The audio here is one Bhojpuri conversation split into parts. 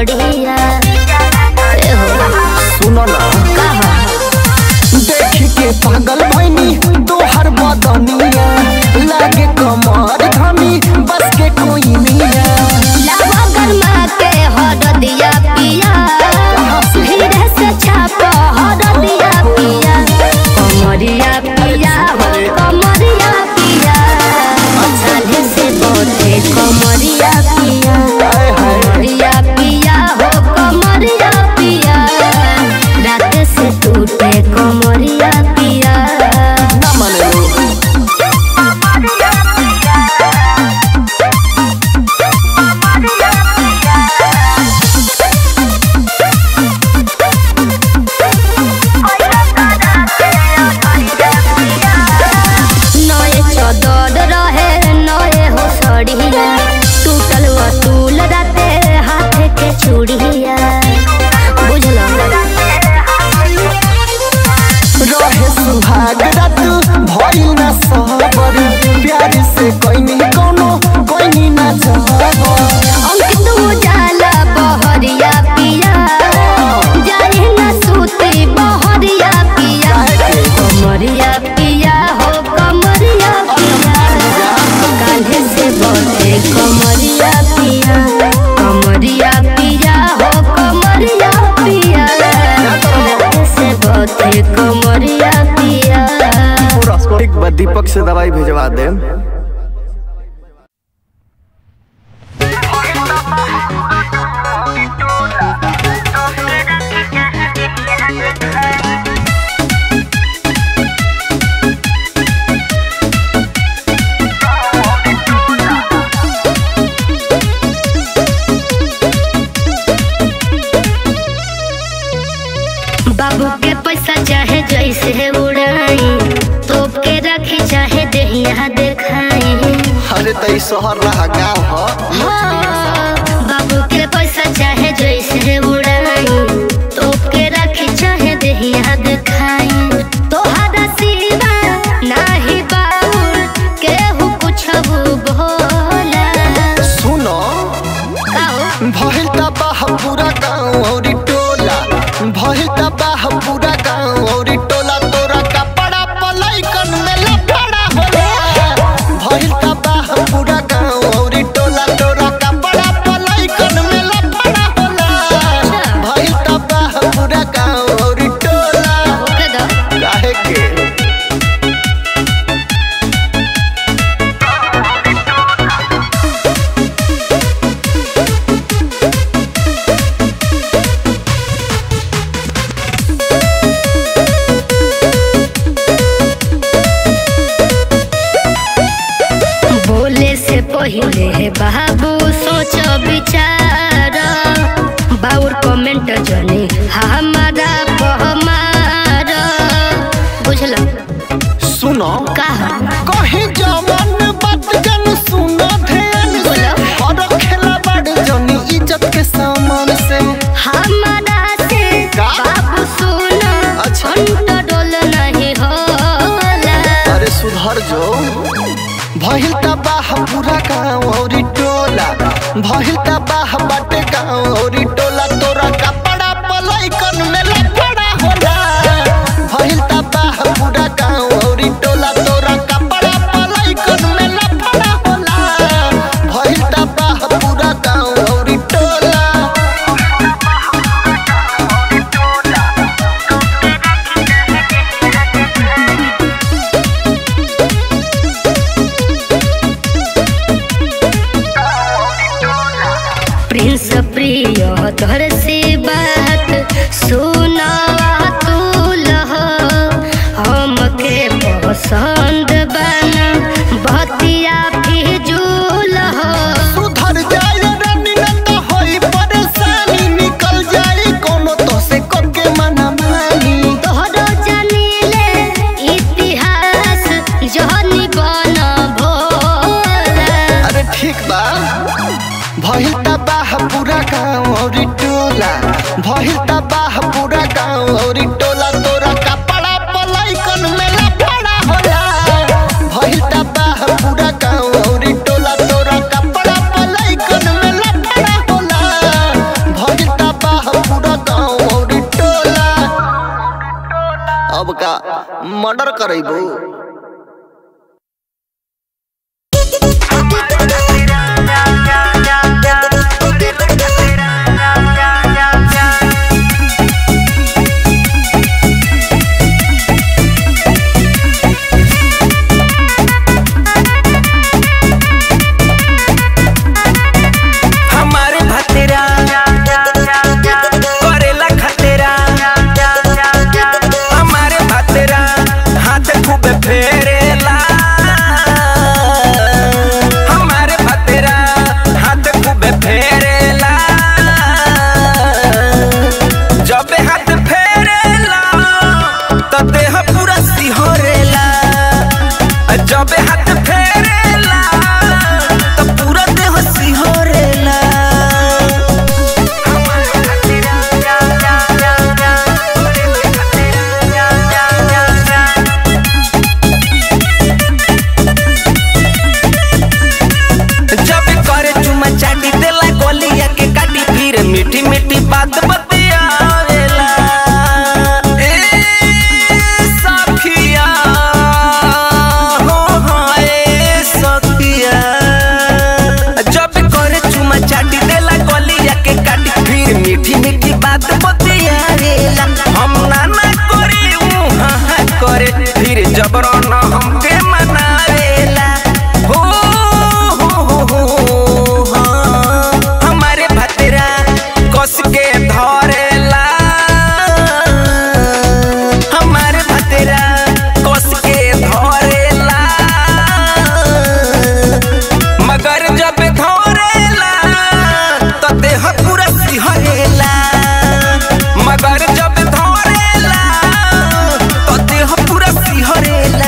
बढ़िया ए हो सुनो ना कहा देख के पागल भैनी तोहर बदनिया लागे कमर धनी बस के कोई मिया लावा गरमा के हर दिया पिया धीरे से छाप हर दिया पिया कमरिया पिया हो कमरिया पिया झाले से बोते कमरिया पिया कमरिया पिया हो कमरिया पिया रात से टूटे कमरिया पिया ना माने लो नए चदर रहे नए हो सड़िया टूटल वसूल राते हाथ के चूड़िया बुझल रहे सुहाग रात भइल ना सबर प्यार से कोई कोनो कोई ना जबर अंकित उजाला बहरिया पिया जाए न सूती बहरिया पिया कमरिया पिया हो कमरिया पिया कान्हे से बोते कमरिया पिया कमरिया पिया हो कमरिया पिया कान्हे से बोते कमरिया पिया एक बार दीपक से दवाई भेजवा दे बाबू के पैसा चाहे जैसे उड़ाई तोप के रखी चाहे देहिया देखाई अरे तई शहर रहा गाँव हो हाँ, बाबू के पैसा चाहे जैसे उड़ाई तोप के रखी चाहे देहिया देखाई तोहरा सिवा नाही बाउर केहू कुछ भोला सुनो काओ भइल तबाह पूरा गाँव और टोला भइल तबाह पूरा गाँव और टोला तोरा कपड़ा पलाइकन में लफड़ा होला भइल तबाह पूरा गाँव और टोला तोरा कपड़ा पलाइकन में लफड़ा होला भइल तबाह पूरा गाँव और टोला ओके दो काहे के बोले से पहले बाबू सोच विचार बाउर कमेंट जने हमारा पहमार बुझल सुनो कहा कहीं जवान बात जन सुनो ध्यान से बोलो। और खेला बड़ जनी इज्जत के सामान से हमारा से का? बाबू सुनो अच्छा। कंट्रोल नहीं होला अरे सुधर जो भइल तबाह पूरा गाँव और टोला भइल तबाह बाटे गाँव और टोला तोरा कपड़ा पलाइकन में लफड़ा होला भइल तबाह पूरा गाँव और टोला तोरा कपड़ा पलाइकन में लफड़ा होला भइल तबाह पूरा गाँव और टोला प्रिंस प्रिय तोहर से बात सुना तू लह हमके पसंद बना बतिया फिजूल हो सुधर जाए रानी न तो होई परेशानी निकल जाए कोनो तो से करके मना मानी तोहरो जानिले इतिहास जहनी बन भोला अरे ठीक बा भइल तबाह पूरा गाँव और टोला भइल तबाह पूरा गाँव और टोला तोरा कपड़ा पलाइकन में लफड़ा होला भइल तबाह पूरा गाँव और टोला तोरा कपड़ा पलाइकन में लफड़ा होला भइल मर्डर करेबू हमारे भतेरा करेला खतेरा हमारे भतेरा हाथ खूब फेरेला हमारे भतेरा हाथ खूब फेरेला जब हाथ फेरेला तो देह पूरा सिहरेला जब हाथ फेरेला तो पूरा देह सिहरेला जब करे चुमा चाटी देला गोलिया के काटी फिर मीठी मीठी बात बतियावेला ए सखिया हो हो ए सखिया जब करे चुमा चाटी देला गोलिया के काटी फिर मीठी मीठी बात बतियावेला हम ना ना करी ऊ हाँ हाँ करे फिर जबरन हमके मनावेला हो हो हो हो हाँ। हमारे भतेरा कस के धरेला हमारे भतेरा कस के धरेला मगर जब धरेला तो देह पूरा सिहरेला मगर जब धरेला तो देह पूरा सिहरेला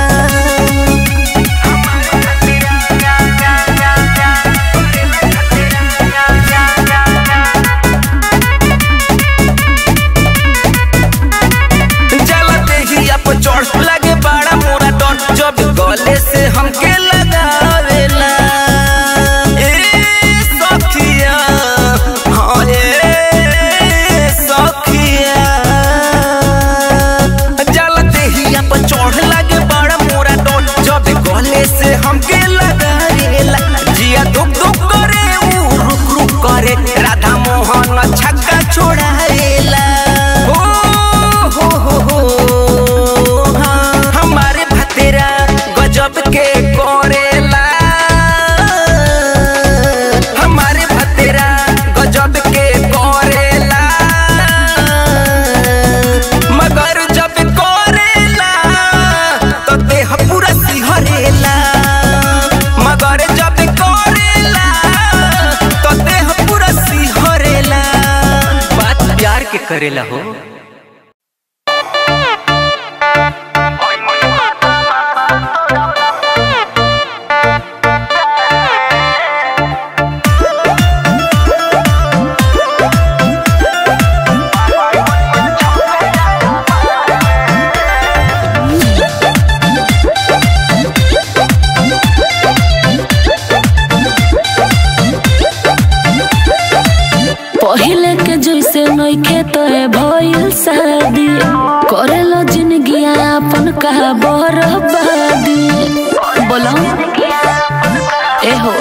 जला देहिया पर चढ़ लगे बड़ा मोरा डर जब गले से हमके लगावेला ए सखिया हाँ ए सखिया जला देहिया पर चढ़ लगे बड़ा मोरा डर जब गले से हमके लगावेला जिया दुख दुख करे ऊ रुक रुक करे राधा मोहन छक्का छोड़ावेला हो हो हो हो हाँ, हमारे भतेरा गजब के करेला हमारे भतेरा गजब के करेला मगर जब करेला तो देह पूरा सिहरेला मगर जब करेला तो देह पूरा सिहरेला बात प्यार के करेला हो पहिले के जैसे नइखे तोए भइल शादी करेलो जिंदगी अपन का बर्बादी बोलो एहो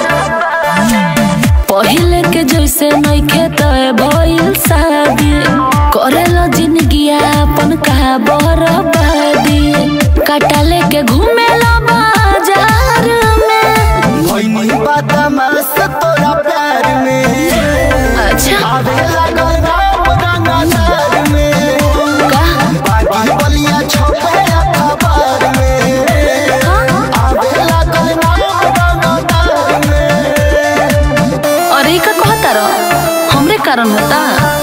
पहिले के जैसे नइखे तोए भइल शादी करेलो जिंदगी अपन का बर्बादी काटा लेके घूमेलो बाजार में भइनी बदमाश तोरा प्यार में अच्छा आवे लागल राम रंगदार में का बागी बलिया छपे अखबार में आवे लागल राम रंगदार में अरे ई का कहता रह हमरे कारण होता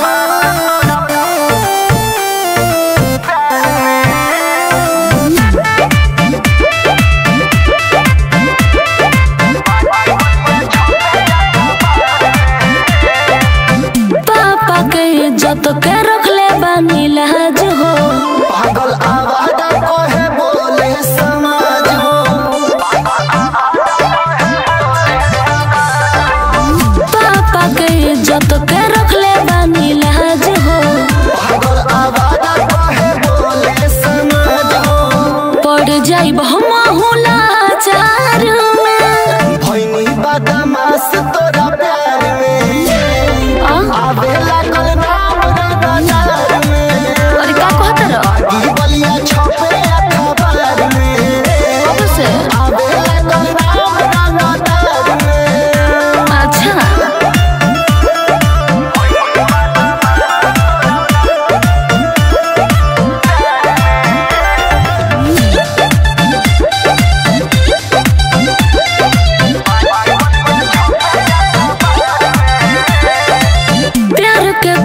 पापा के इज्जत के रखले बानी लाज हो पागल आवाज कहे बोले समाज हो पापा के इज्जत के रखले बानी लाज हो पागल आवाज कहे बोले समाज हो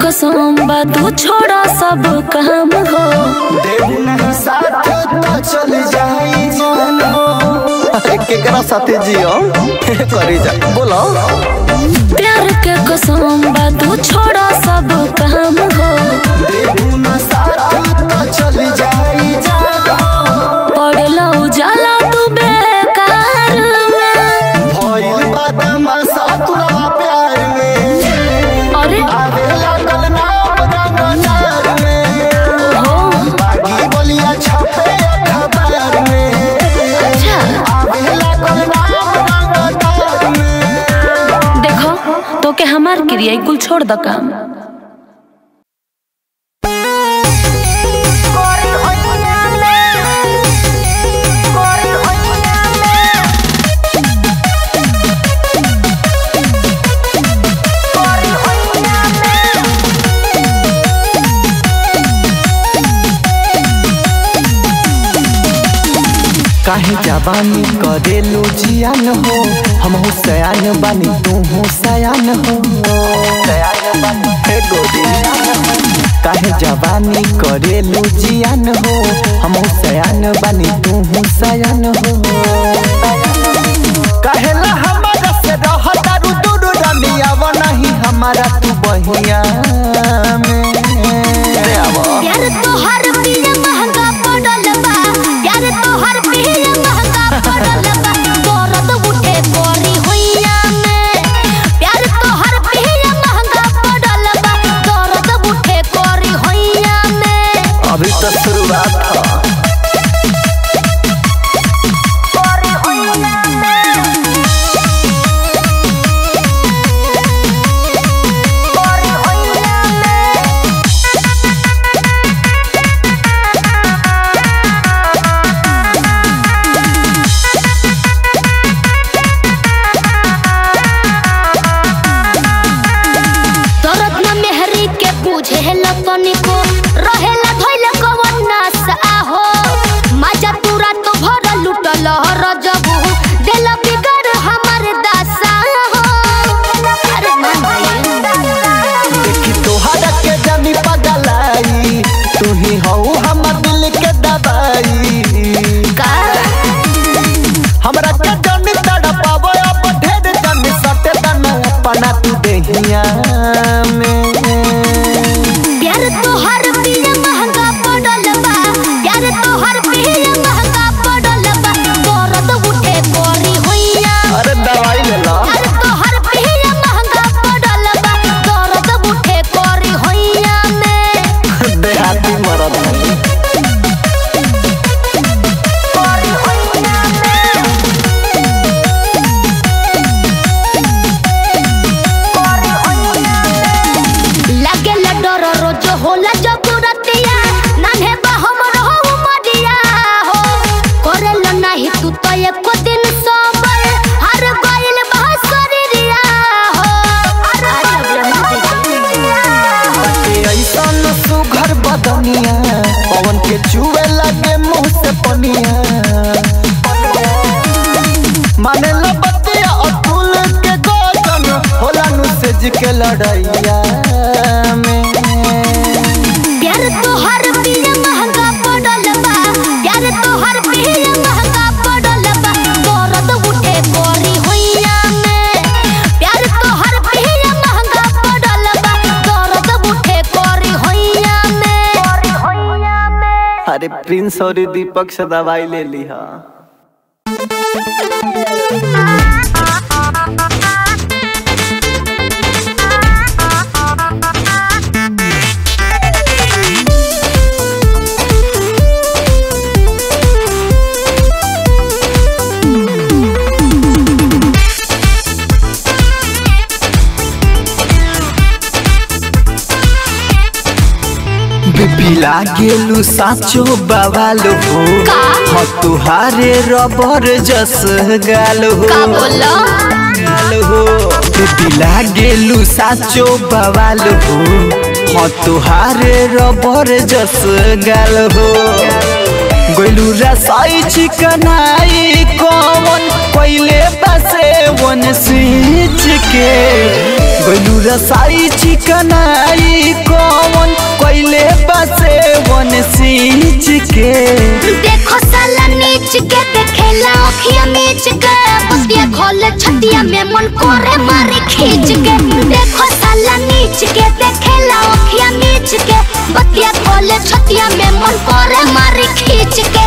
कसम बा तू छोड़ा सब काम हो देबू नहीं साथ तो चल जाई जान हो अरे केकरा साथे जियो करी जा बोलो प्यार के कसम बा तू छोड़ा सब काम हो देबू ना साथ तो चल जाई जान हो पड़ला उजाला तू बेकार में भइल बदमाशा तोरा प्यार में अरे आवे लागल नाम रंगदार में हो बागी बोलिया छपे अखबार में अच्छा आवे लागल नाम रंगदार में देखो तो के हमार क्रिया कुल छोड़ द काम काहे जवानी करेलू जियान हो हम हो सयान बानी तू हो सयान हो सयान बानी हे गोरी काहे जवानी करेलू जियान हो हम हो सयान बानी तू हो सयान हो कहेला हमारा से रह दारू दूर रमिया वो नहीं हमारा तू बहिया में रे आवो यार तोहर पिया महंगा पड़ल बा यार तोहर पिया महंगा पड़ल बा दर्द उठे कोरी हुइया में प्यार तोहर पिया महंगा पड़ल बा दर्द उठे कोरी हुइया में अभी तो शुरुआत था कोरी हुइया में कोरी हुइया में दर्द न मेहरी के पूछे लतनी को रहेला धइल कवन नास आहो मजा पूरा तो भर लुटल रजबू दिल बिगड़ हमर दासा हो अरे मान भाई देखी तोहरा के जानी पगलाई तू ही हो हमर दिल के दवाई का हमरा के जानी तड़पावो अब ढेर जानी सटे दना अपना तू देहिया में प्यार तोहर पिया महंगा पड़ल बा प्यार तोहर पिया महंगा पड़ल बा दर्द उठे कोरी हुइया अरे दवाई ले ला यार तोहर पिया महंगा पड़ल बा दर्द उठे कोरी होइया में देहाती मरद नहीं कोरी होइया में कोरी होइया में लागे ला डर रोज होला जब रतिया नान्हे बा हमर हो मडिया हो करेल नाही तू तो एको दिन सोबर हर गइल बा शरीरिया हो आज के ऐसन सुघर बदनिया पवन के चुए लगे मुंह से पनिया माने लो बतिया अतुल के गोजन होला नु सेज के लड़ैया में प्यार तोहर पिया महंगा पड़ल बा प्यार तोहर पिया महंगा पड़ल बा दर्द उठे कोरी हुइया में प्यार तोहर पिया महंगा पड़ल बा दर्द उठे कोरी हुइया में कोरी हुइया में अरे प्रिंस और दीपक से दवाई ले ली हा बिपिला गेलू साचो बवालो हो का? ह तुहारे रबर जस गालो हो का बोलो गालो हो बिपिला गेलू साचो बवालो हो ह तुहारे रबर जस गालो हो गोलू रसाई चिकनाई कौन पहले बसे वन स्विच के गोलू सुरसाई चिकनाई कौन कोइले बसे वन सींच के देखो साला नीच के देखेला अखिया मीच के बतिया खोले छतिया में मन करे मारे खींच के देखो साला नीच के देखेला अखिया मीच के बतिया खोले छतिया में मन करे मारे खींच के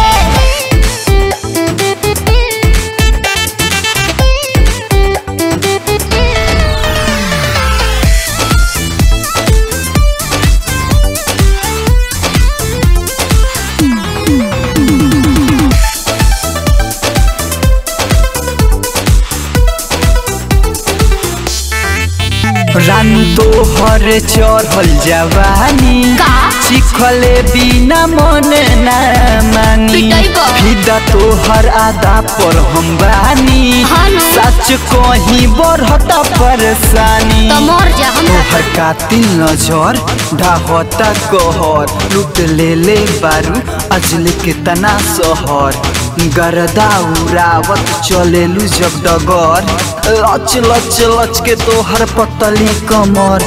रान तोहर चढ़ल जवानी का? चिखले बिना मन ना मानी पिटैबो। फिदा तोहर आदा पर हम बानी हाँ ना। सच कहीं बढ़ता परेशानी तो मोर जा हमरा तोहर कातिल नजर ढाहता कहर लुट ले ले बारू अजल के तना सहर गरदा उड़ावत चलेलू जब डगर लच लच लच के तोहर पतली कमर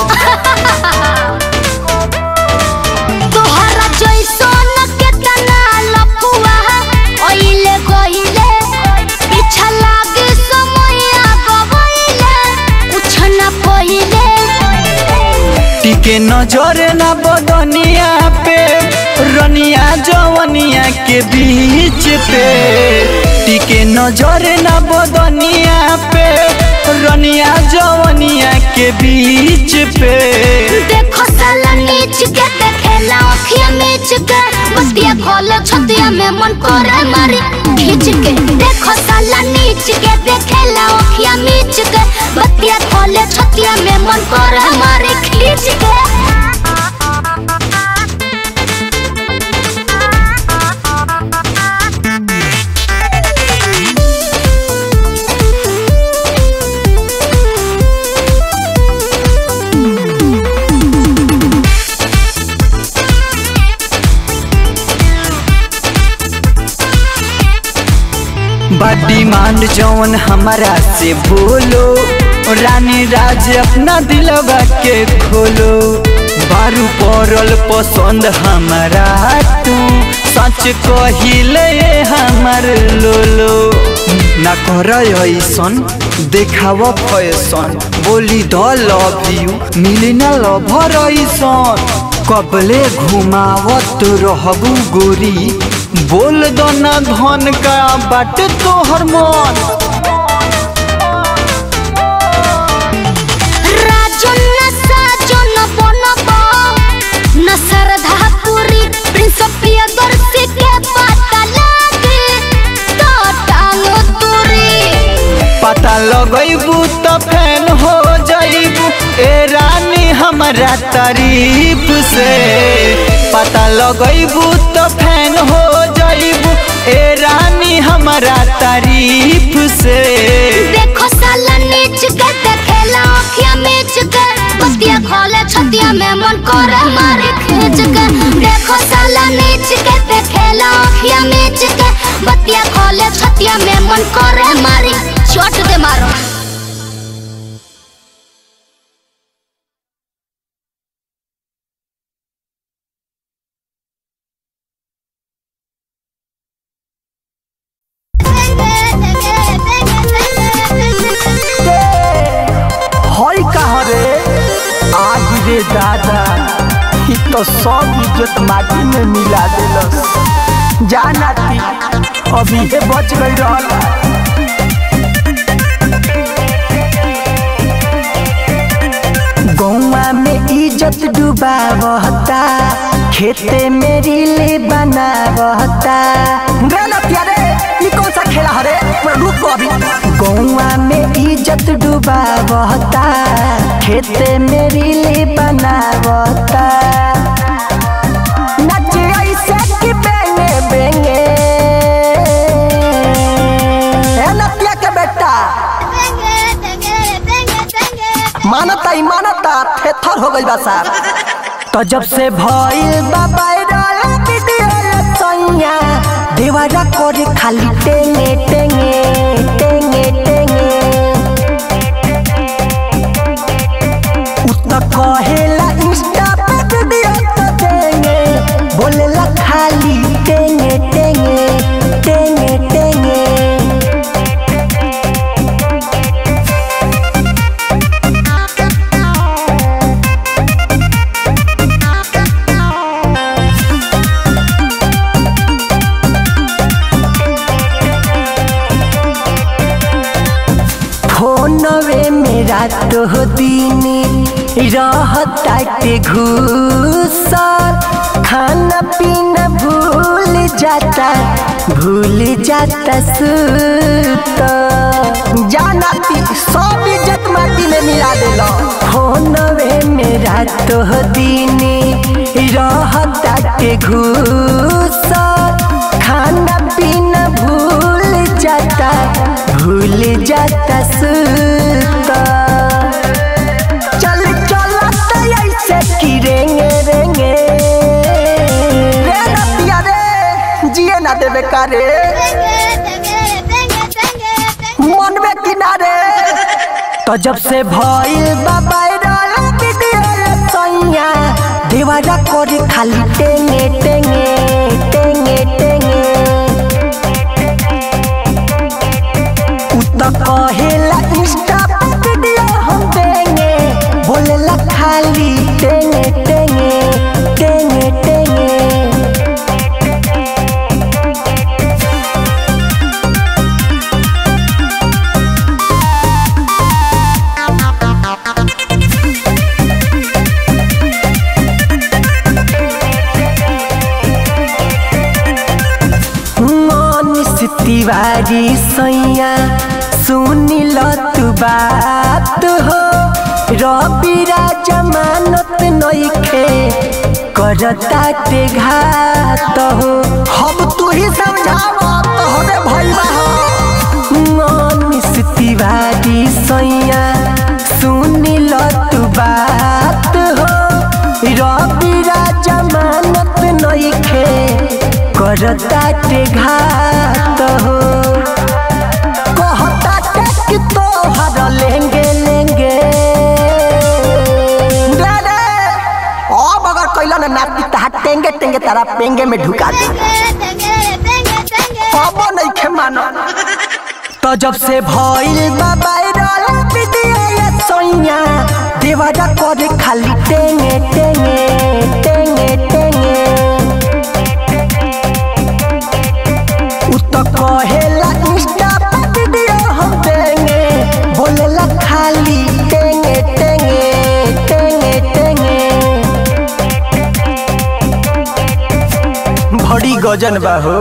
तोहरा जैसन केतना लफुआ ओइले गइले पीछा लागे समया गवइले कुछ न पहिले टिके नजर ना बदनिया पे रनिया जवनिया के बीच पे टिके नजर ना बदनिया पे रनिया जवनिया के बीच पे देखो साला नीच के देखेला अखिया मीच के बतिया खोले छतिया में मन करे मारी खींच के देखो साला नीच के देखेला अखिया मीच के बतिया खोले छतिया में मन करे मारी खींच के बा डिमांड जौन हमारा से बोलो रानी राज अपना दिलवा के खोलो बारू पड़ल पसंद हमारा तू सच कहिले हमर लोलो ना कर ऐसन देखाव फैसन बोली द लव यू मिली ना लभर ऐसन कबले घुमावत रहबू गोरी बोल दो ना धन का बाट तोहर मन राजन न साजन बनबा न श्रद्धा पूरी प्रिंस प्रियदर्शी के पता लागे तो टांगो तोरी पता लगैबू तो फैन हो जाइबू ए रानी हमारा तारीफ से पता लगैबू तो फैन हो जाइबू ए रानी हमारा तारीफ से देखो साला नीच के देखेला अखिया मीच के बतिया खोले छतिया में मन करे मारे खींच के देखो साला नीच के देखेला अखिया मीच के बतिया खोले छतिया में मन करे मारी चोट दे मारो हई कहाँ रे आज रे दादा ई तो सब इज्जत माटी में मिला देलस जाना थी अभी हे बच गई रहल गौवा में इज्जत डुबावता खेते में रीले बनावता रे कौन सा खेला हरे रुक अभी गौवा में इज्जत डुबावता खेते में रीले बनावता नचे ऐसे कि बेंगे बेंगे ए नतिया के बेटा मानता ही मानता थेथर हो गई बा साहब तो जब से भइल बा वायरल वीडियो सैया देवारा करे खाली टेंगे टेंगे टेंगे टेंगे हो दीनी रहताटे घूसर खाना पीना भूल जाता भूल जाता सुत जाना ती सब इज्जत माटी में मिला देलो फोनवे मेरा तो दीनी रहताटे घूसर खाना पीना भूल जाता भूल जाता सुत चल चल ऐसे की रेंगे रेंगे रे नतिया रे जिए ना देवे कारे मनवे किनारे तो जब से भइल बाबा सैया देवारा करे खाली टेंगे टेंगे टेंगे टेंगे उत कहेला इंस्टा पे वीडियो हम देंगे बोलेला खाली टेंगे टेंगे टेंगे टेंगे मनीष तिवारी सैया सुनिल तू बात हो रवि जमानत नइखे करता ते घात हो हम तू ही समझाव तोहरे भइबा हो मनीष तिवारी सैया सुनिल तू बात हो रवि जमानत नइखे करता ते घात हो कहता ते कि तोहर लेंगे लेंगे रे रे, अब अगर कैला ना नाती तहा टेंगे टेंगे तारा पेंगे में ढुका दे अब नहीं खे मानो तो जब से भइल बाबा वायरल वीडियो ये सोइया देवारा करे खाली टेंगे टेंगे टेंगे टेंगे उत कहेला इंस्टा पे वीडियो हम देंगे बोलेला खाली टेंगे टेंगे टेंगे टेंगे बड़ी गजन बा हो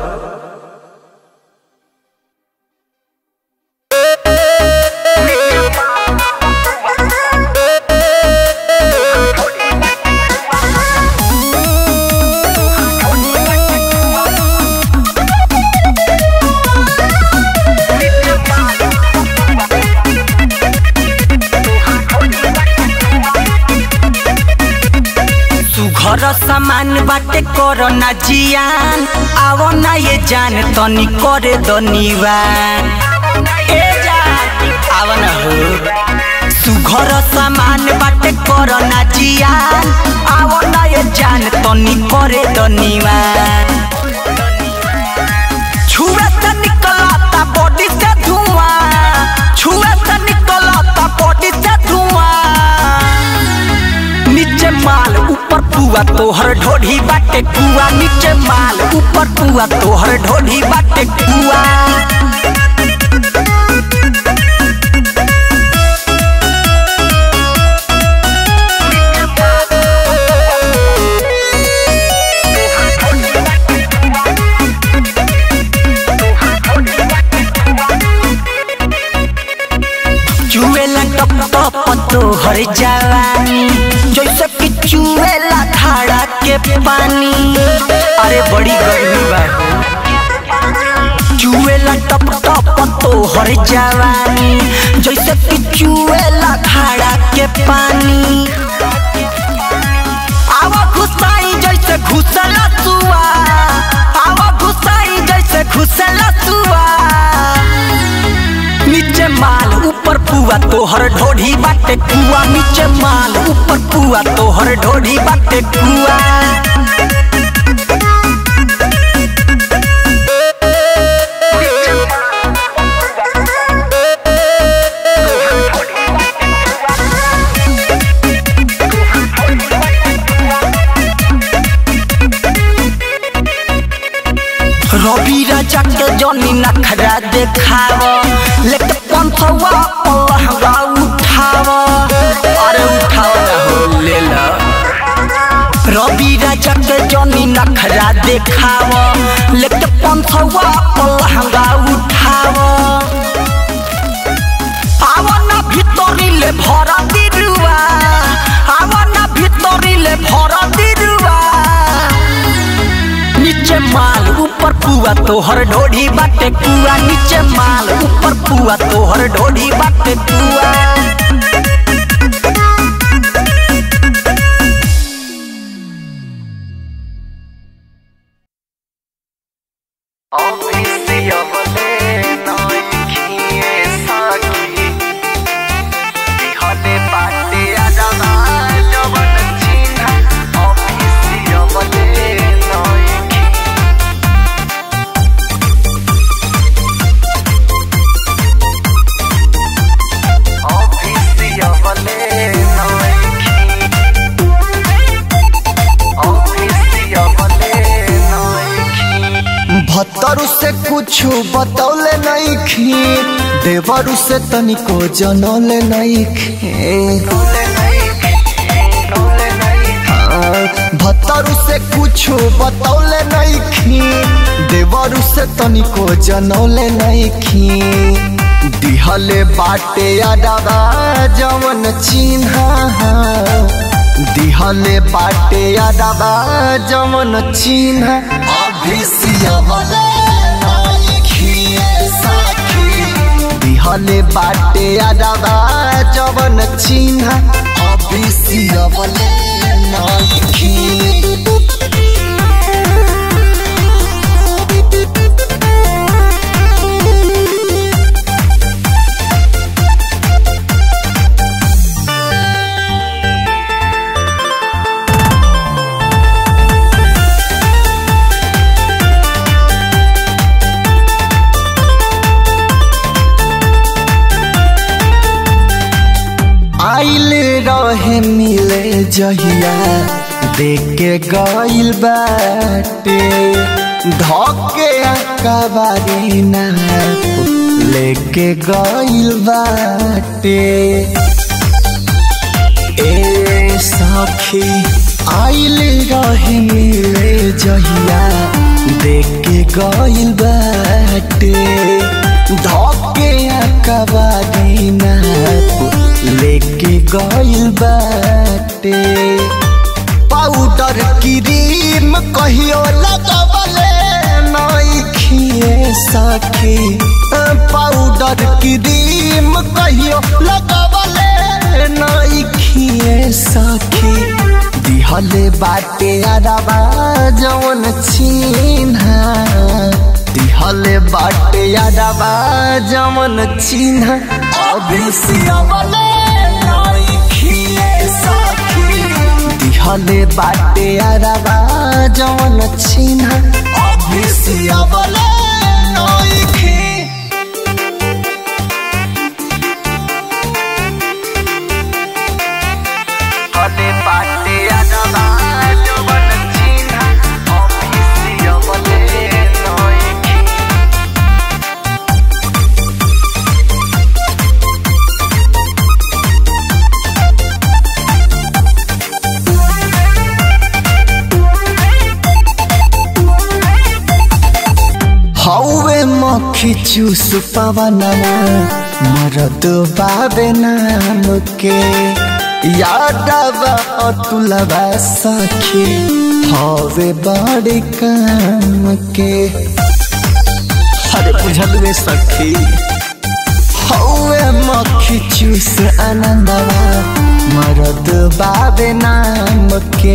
सुघर सामान बाटे करो ना जियान आवो ना ये जान तनी करे दनिवान ए जान आवो ना हो सुघर सामान बाटे करो ना जियान आवो ना ये जान तनी करे दनिवान छुए से निकलता बॉडी से धुआं छुए से निकलता बॉडी से धुआं नीचे माल ऊपर पुआ तोहर ढोढ़ी बाटे कुआ नीचे माल ऊपर पुआ तोहर ढोढ़ी बाटे कुआ चुएला टप टप तोहर जवानी जैसे कि चुएला खाड़ा के पानी अरे बड़ी गर्मी बा चुएला टप टप तोहर जवानी जैसे कि चुएला खाड़ा के पानी आवा घुसाई जैसे घुसला सुआ आवा घुसाई जैसे घुसला सुआ नीचे माल ऊपर पुआ तोहर ढोढ़ी बाटे कुआ नीचे माल ऊपर पुआ तोहर ढोढ़ी बाटे कुआ रवि राजा के जनी नखरा देखाव लेके पंथवा पलहवा उठाव नखरा देखाव लेके पंथवा पलहंगा उठाव आवना भितरी ले भरा दिरुआ आवना भितरी ले भरा दिरुआ नीचे माल ऊपर पुआ तोहर ढोढ़ी बाटे पुआ नीचे माल ऊपर पुआ तोहर ढोढ़ी बाटे पुआ भत्तरू से कुछ बतौले नहीं खी देवरू से तनिको जनौले नहीं खी हाँ, भत्तरू से कुछ बतौले नहीं खी देवरू से तनिको जनौले नहीं खी दिहले बाटे अडवा जवन चिन्हा दिहले बाटे अडवा जवन चिन्हा अभिसियवले नाइखिए साखी दिहले बाटे अडवा जवन चिन्हा अभिसियवले नाइखी आइल रहे मिले जहिया देख के गइल बाटे धके कबारी ना लेके गइल बाटे ए सखी आइल रहे मिले जहिया देख के गइल बाटे धके कबारी ना लेके गइल बाटे पाउडर क्रीम कहियो लगवले नइखिए सखी पाउडर क्रीम कहियो लगवले नइखिए सखी दिहले बाटे अरबा जवन चिन्हा दिहले बाटे अरबा जवन चिन्हा अभिसियवले नइखिए सखी दिहले बाटे अरबा जवन चिन्हा अभिसियवले नइखी हले बाटे अरबा जवन चिन्हा अभिसियवले नइखी हौवे मक्खी चूस पवनवा मरद बाबे नाम के यादवा अतुलवा सखी हवे बड़े काम के अरे बुझल में सखी हौवे मक्खी चूस आनंदवा मरद बाबे नाम के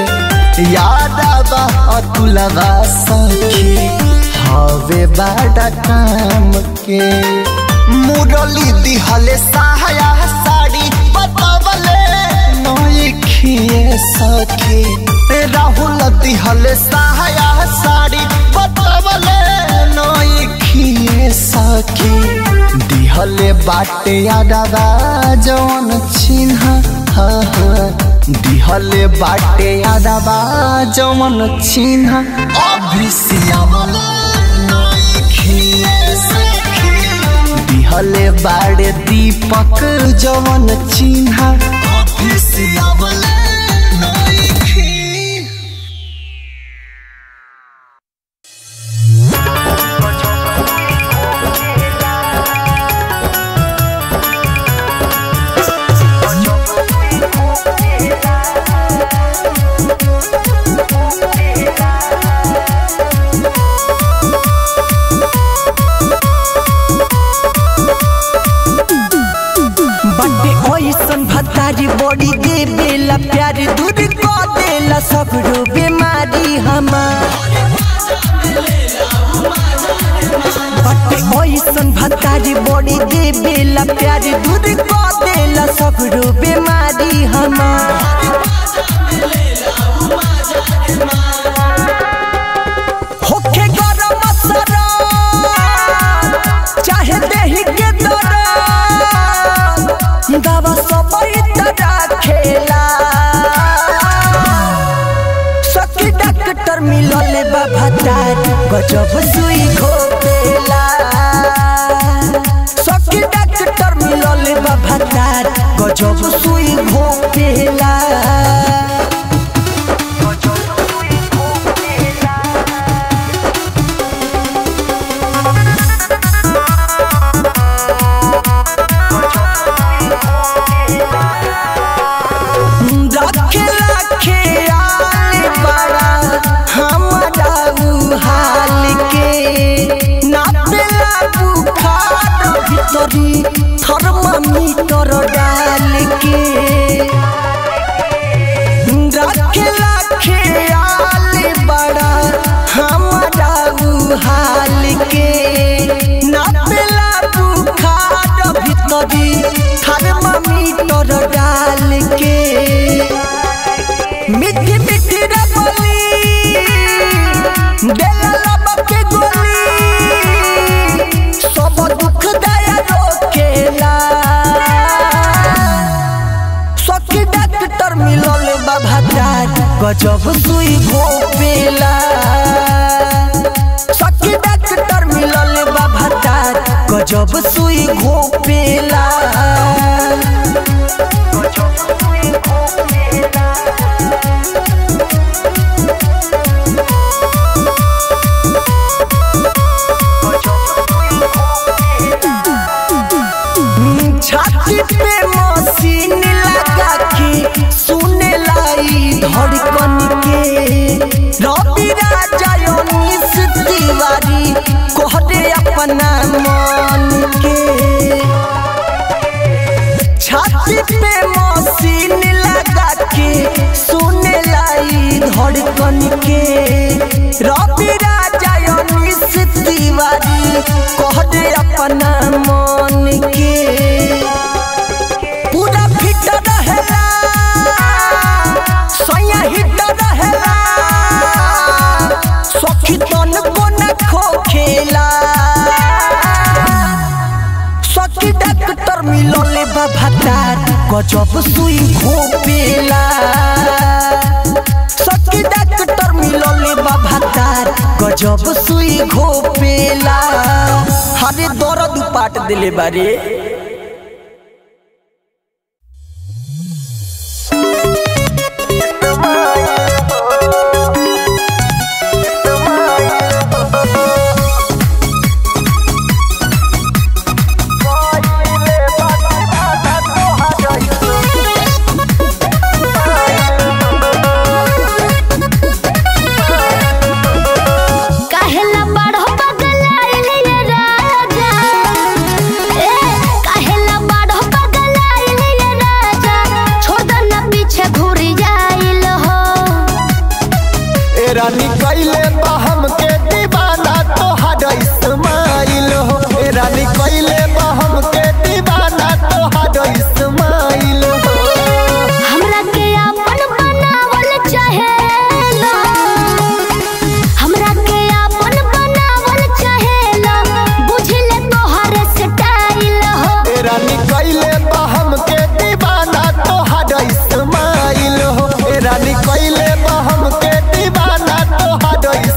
यादवा अतुलवा सखी हवे बड़ा काम के मुरली दिहले सहाया साड़ी बतावले नइखिए सखी राहुल दिहले सहाया साड़ी बतावले नइखिए सखी दिहले बाटे यादवा जवन चिन्हा हाँ हाँ दिहले बाटे यादवा जवन चिन्हा अभिसियावले नइखिए सखी दिहले बाड़े दीपक जवन चिन्हा अभिसियावले नइखी बटे ओइसन भतारी बड़ी दे बेला प्यार दूर को देला सब रो बीमारी हमार बटे ओइसन भतारी बड़ी दे बेला प्यार दूर को देला सब रो बीमारी हमार होखे गरम मसरा चाहे देही के दर्द दवा सब तरह खेला सखी डॉक्टर मिलल बा भतार गजब सुई घोपेला सखी डॉक्टर मिलल बा भतार गजब सुई घोपेला रखे रखे आल बड़ा हमारा उ हाल के नापेला बुखार भीतरी थर्मामीटर डाल के रखे रखे आल बड़ा हमारा उ हाल के नापेला बुखार भीतरी थर्मामीटर डाल के मिठी मिठी रबली देला लब के गोली सब दुख दया रोकेला सखी डॉक्टर मिलल बा भतार गजब सुई घोपेला सखी डॉक्टर मिलल बा भतार गजब सुई घोपेला छाती पे मशीन लगा के सुने लाई धड़कन के रवि राजा उन्नीस तिवारी कोहरे अपना मन के छाती पे मशीन लगा के सुने लाई धड़कन के रवि राजा उन्नीस तिवारी कोहरे अपना मन के पूरा फिट रहेला सैया हिट रहेला सखी तन को न खोखेला सखी डॉक्टर मिलले बा भतार गजब सुई घोपेला सखी डॉक्टर मिलले बा भतार गजब सुई घोपेला हरे दर्द पाट दिले बारे काहेला बड़ो पगलाइल ये राजा ए काहेला बड़ो पगलाइल ये राजा छोड़ दो ना पीछे घुरी जाइल हो ए रानी कैले बा हमके दीवाना तोहार इस्माइल हो ए रानी कैले बा हमके दीवाना तोहार इस्माइल हो हमरा के अपन बनावल चाहेला हमरा के अपन बनावल चाहेला बुझले तोहर स्टाइल हो ए रानी कैले बा हमके दीवाना तोहार इस्माइल हो ए रानी कैले बा हमके दीवाना तोहार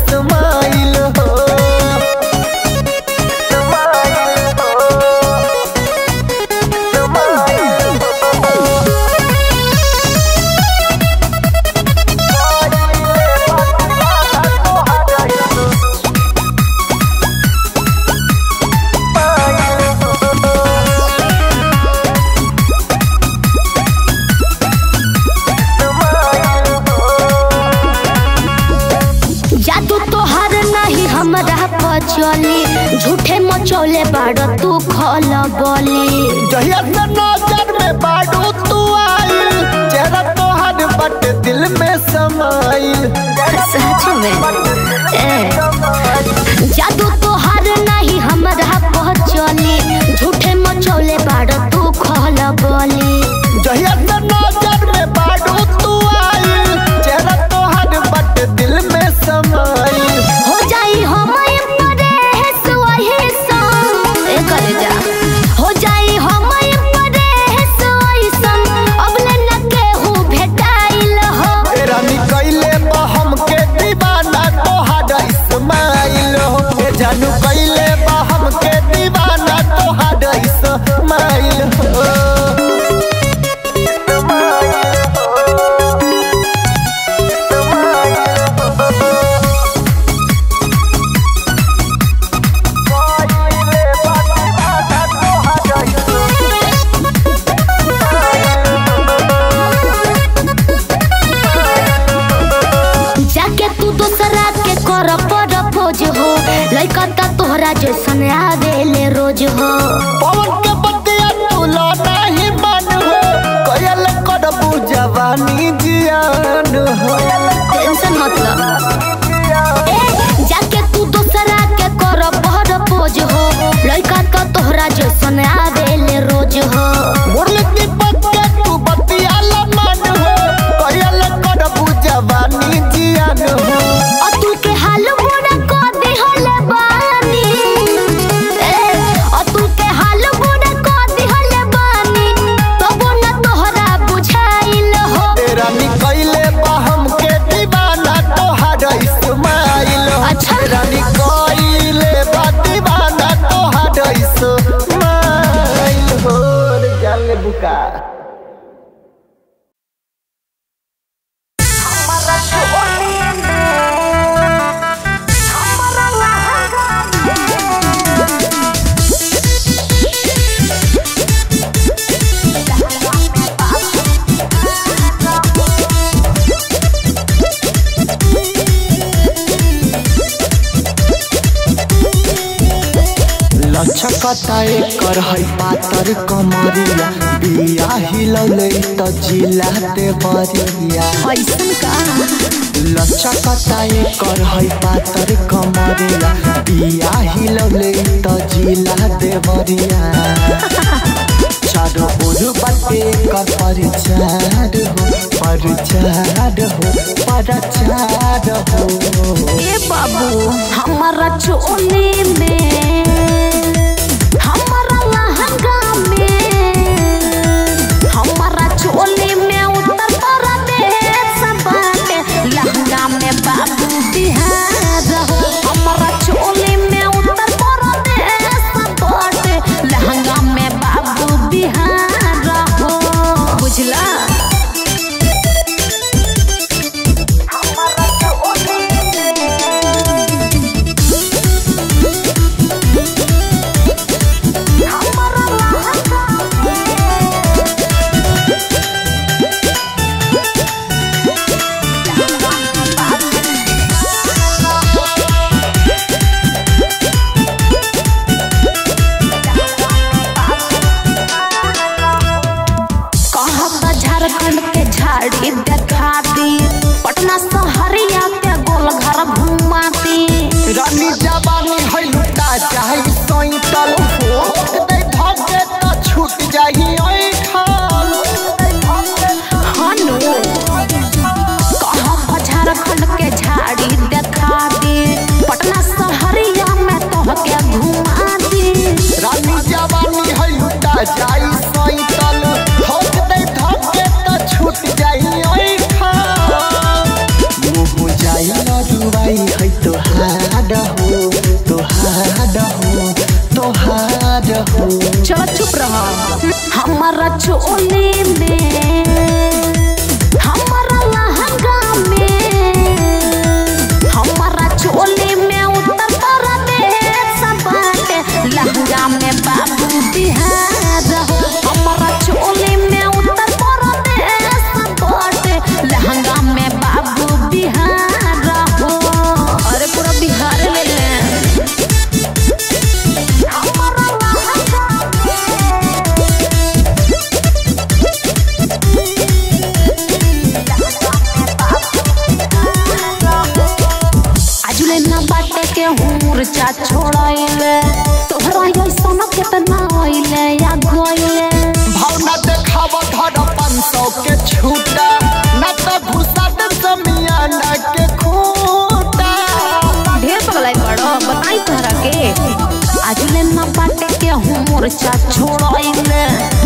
मचौले बाड़ तू खल बोली जहिया से नजर में बाडू तू आइल चेहरा तोहर बट दिल में समाइल सच में ए जादू तोहार नहीं हमरा पहचली झूठे मचौले बाड़ तू खल बोली जहिया से नजर में बाडू तू आइल चेहरा तोहर बट दिल में समाइल हो जाई हम परेश वही संग ए करे जा हो जाई हम परेश वही संग अब ले न केहू भेटाइल हो तेरा निकैले बा हमके दीवाना तोहर इस्माइल हो ए जानू कैले बा हमके दीवाना तोहर इस्माइल हो जाके तू दोसरा के कर पर खोज हो लइका ता तोहरा जैसन आवेले रोज हो पवन के बतिया तू नहीं मन हो कयल करबू जवानी जियान हो टेंशन मतलब ए जाके तू दोसरा के कर पर खोज हो लइका ता तोहरा जैसन आवेले रोज हो मुरली दीपक के तू बतिया मन हो कयल करबू जवानी जियान हो अतुल के हाल बुरा को दिहले बानी ए अतुल के हाल बुरा को दिहले बानी तबो न तोहरा बुझाइल हो तेरा निकैले बा हमके दीवाना तोहर इस्माइल हो अच्छा। तेरा निकैले बा दीवाना तोहर इस्माइल हो रे जाले बुका लचकता एकर है पातर कमरिया बिया हिलौले त जिला दे बरिया ऐसन का लचकता एकर है पातर कमरिया बिया हिलौले त जिला दे बरिया चारो ओर बाटे एकर परिचार हो परिचार हो परिचार हो ए बाबू हमारा चोली में हमारा लहंगा में हमारा चोली में उत्तर प्रदेश बाटे लहंगा में बाबू बिहार हो हमारा चोली में उत्तर प्रदेश बाटे लहंगा में बाबू बिहार हो बुझला कहता झारखंड के झाड़ी देखा दी पटना सहरिया के गोल घर घुमाती रानी जवानी है लुटा चाहे सैतल दे धके त छूट जाही ऐठल हनु कहता झारखंड के झाड़ी देखा दी पटना सहरिया में तोहके घुमा दी रानी जवानी है लुटा जाई सैतल दे धके त छूट जाही ऐठल मोर्चा छोड़ाइले तोहरा ऐसन केतना आइले या गइले भावना देखावा धर पाँच सौ के छूटा न तो घुसा दे समियाना के खूटा ढेर पगलाई बड़ो बताई तोहरा के आज ले न बाटे के हूँ मोर्चा छोड़ाइले